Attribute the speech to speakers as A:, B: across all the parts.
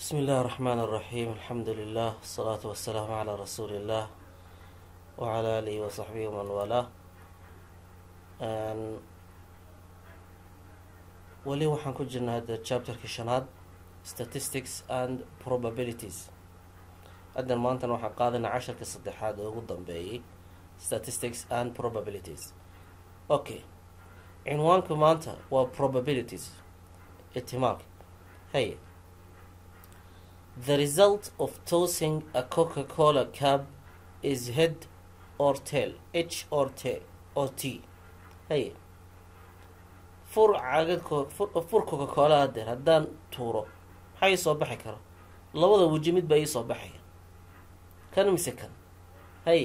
A: بسم الله الرحمن الرحيم الحمد لله والصلاة والسلام على رسول الله وعلى آله وصحبه ومن والاه weli waxaan ku jirnaa hadda chapterkii shanaad statistics and probabilities haddan maantana waxaan qaadanaa casharka saddexaad oo ugu dambeeyay statistics and probabilities okay cinwaanka maanta waa probabilities ihtimaalka hey the result of tossing a coca-cola cab is head or tail h or t or t hey fur cagad fur coca-cola hadeer haddaan tuuro maxaa ii soo baxi kara labada weji mid baa ii soo baxaya kan mise kan hay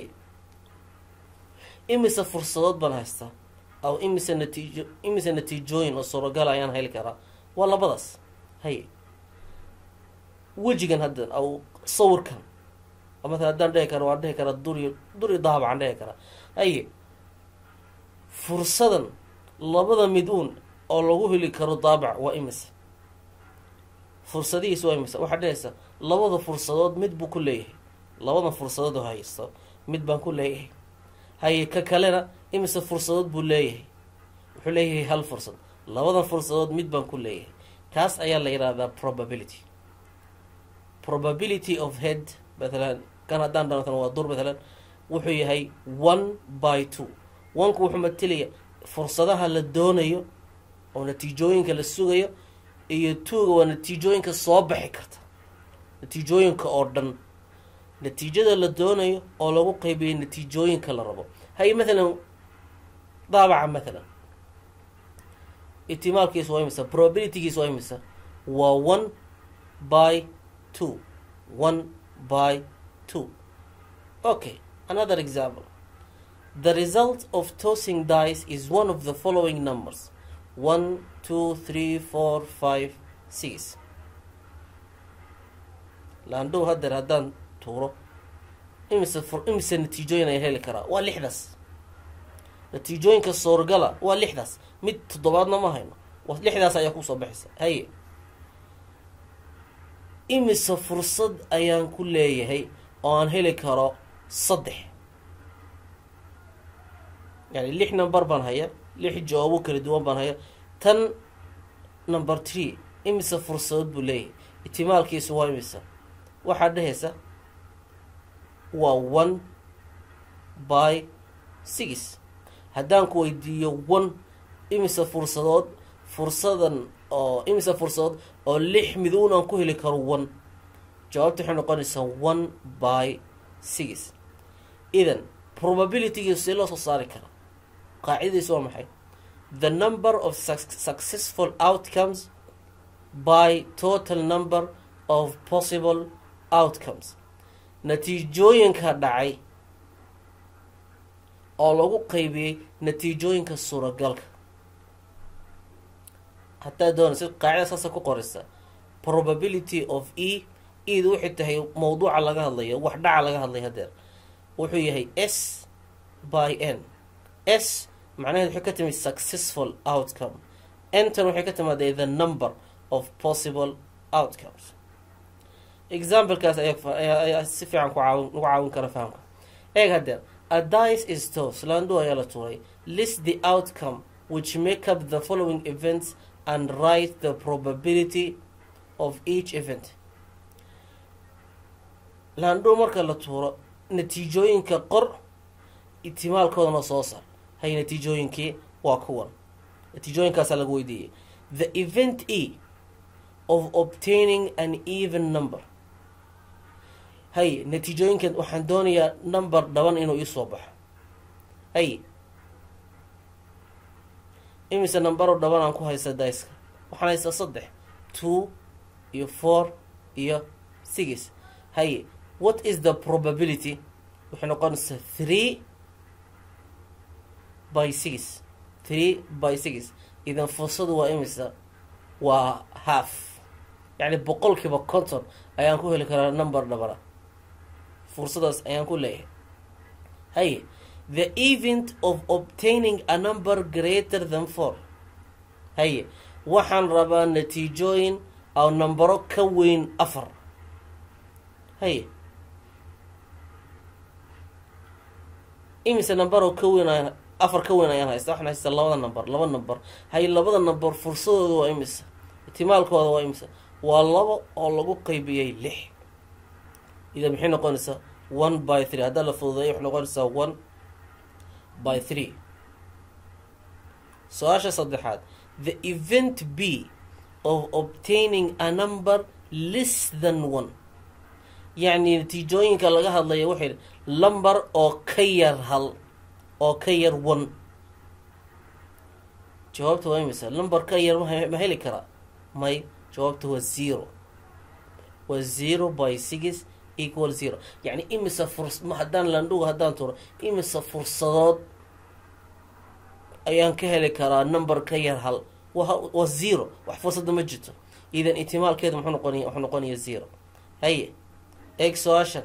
A: imise fursadood baan haystaa aw imise natiijo imise natiijooyin oo suuragal ayaan heli karaa waa labadaas hay wejigan haddan aw sawirkan matala haddaan dhehi kara waan dhehi karaa duri duri dahabacaan dhehi karaa haye fursadan labada mid-uun oo lagu heli karo daabac waa imise fursadihiis waa imise waxaad dhehaysaa labada fursadood mid buu ku leeyahay labada fursadood oo haysto mid baan ku leeyahay haye ka kalena imise fursadood buu leeyahay wuxuu leeyahay hal fursad labada fursadood mid baan ku leeyahay kaas ayaa la yidhahdaa probability probability of head mathalan kan haddaan dhanatan waa dur mathalan wuxuu yahay one by two onku wuxuu matilaya fursadaha la doonayo oo natiijooyinka la sugayo iyo tuuga waa natiijooyinka soo baxi karta natiijooyinka oo dhan natiijada la doonayo oo lagu qeybiyo natiijooyinka la rabo hay mathalan daabaca mathalan ihtimaalkiis waa imisa probabilitygiis waa imisa waa one by two one by two okay another example The result of tossing dice is one of the following numbers one, two, three, four, five, six. laandhow hadeer haddaan tuuro imise fur imise natiijooyin ay heli karaa waa lixdaas natiijooyinka soorgala waa lixdaas mid toddobaadna ma hayno waa lixdaas ayaa kusoo baxaysa haye imise fursad ayaan ku leeyahay oo aan heli karo saddex yani lix number baan haya lix jawaabo kala duwan baan haya tan number tree imise fursadood buu leeyahay ihtimaalkiisu waa imisa waxaad dhehaysa waa one by six haddaan ku weydiiyo one imise fursadood fursadan oo imise fursadood oo lix mid-uun aan ku heli karo one jawaabta waxay noqonaysaa one by six idan probabilitygiisu see loo soo saari karaa qaacidadiisu waa maxay the number of successful outcomes by total number of possible outcomes natiijooyinka dhacay oo lagu qeybiyey natiijooyinka suuragalka hataa doonaysa qaacida saasa ku qoraysa probability of e edu waxay tahay mawduuca laga hadlayo wax dhaca laga hadlay hadeer wuxuu yahay s by n s macnaheed waxay ka timid successful outcome entan waxay ka timaaday the number of possible outcomes examplekaas ayaa si fiican ku caawin ugu caawin kara fahamka eeg hadeer a dice is tos laandho ayaa la tuuray list the outcome which make up the following events and write the probability of each event laandho marka la tuuro natiijooyinka qor ihtimaalkoodana soo saar hay natiijooyinkii waa kuwan natiijooyinkaasaa lagu weydiiyey the event e of obtaining an even number hay natiijooyinkan waxaan doonayaa number dhaban inuu iisoo baxo hay imise numbero dhaban aan ku haysta daiska waxaan haystaa saddex two iyo four iyo six hay what is the probability waxay noqonaysaa three by six three by six idan fursadu waa imisa waa half yacni boqolkiiba conton ayaan ku heli karaa number dhabana fursadaas ayaan ku leeyahay haye the event of obtaining a number greater than four haye waxaan rabaa natiijooyin oo nambaro ka weyn afar haye imise numberoo ka weyn ayaan afar ka weyn ayaan haysta waxaan haysta labada number laba number haye labada number fursadooda waa imisa itimaalkooda waa imisa waa labo oo lagu qaybiyey lix ida maxay noqonaysaa one by three haddaa la fududeeyo waxay noqonaysaa one by three su-aasha saddexaad the event b of obtaining a number less than one yacni natiijooyinka laga hadlaya waxay lumber oo ka yar hal oo ka yar one jawaabta waa imisa lumber ka yar ma heli karaa may jawaabta waa zero waa zero by six equal zero yacni imisa furs haddaan landhuga haddaan turo imisa fursadood ayaan ka heli karaa number ka yar hal waa zero wax fursada ma jirto idan itimaalkeedu muxuu noqonaya wuxuu noqonaya zero haye eeg su-aashan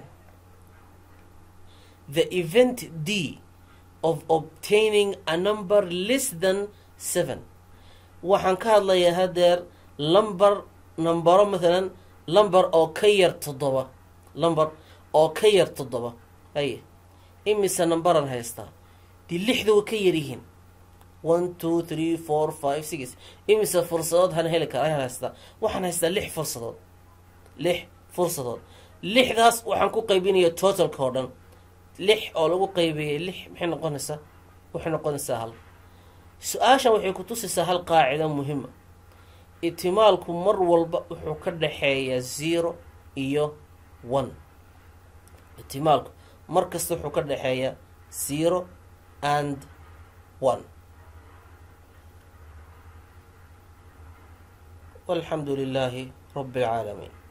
A: the event d of obtaining a number less than seven waxaan ka hadlayaa hadeer lumber numbero mathalan lumber oo ka yar toddoba lumber oo ka yar toddoba haye imise numberan haystaa dee lixda way ka yaryihiin one two three four five six imise fursadood han heli kara ayaan haystaa waxaan haystaa lix fursadood lix fursadood lixdaas waxaan ku qaybinaya totalka oo dhan lix oo lagu qaybiyay lix maxay noqonaysaa waxay noqonaysaa hal su-aashan waxay ku tusaysaa hal qaacida muhima itimaalku mar walba wuxuu ka dhexeeyaa zero iyo one itimaalku mar kasta wuxuu ka dhexeeyaa zero and one walxamdu lilaahi rabi alcaalamiin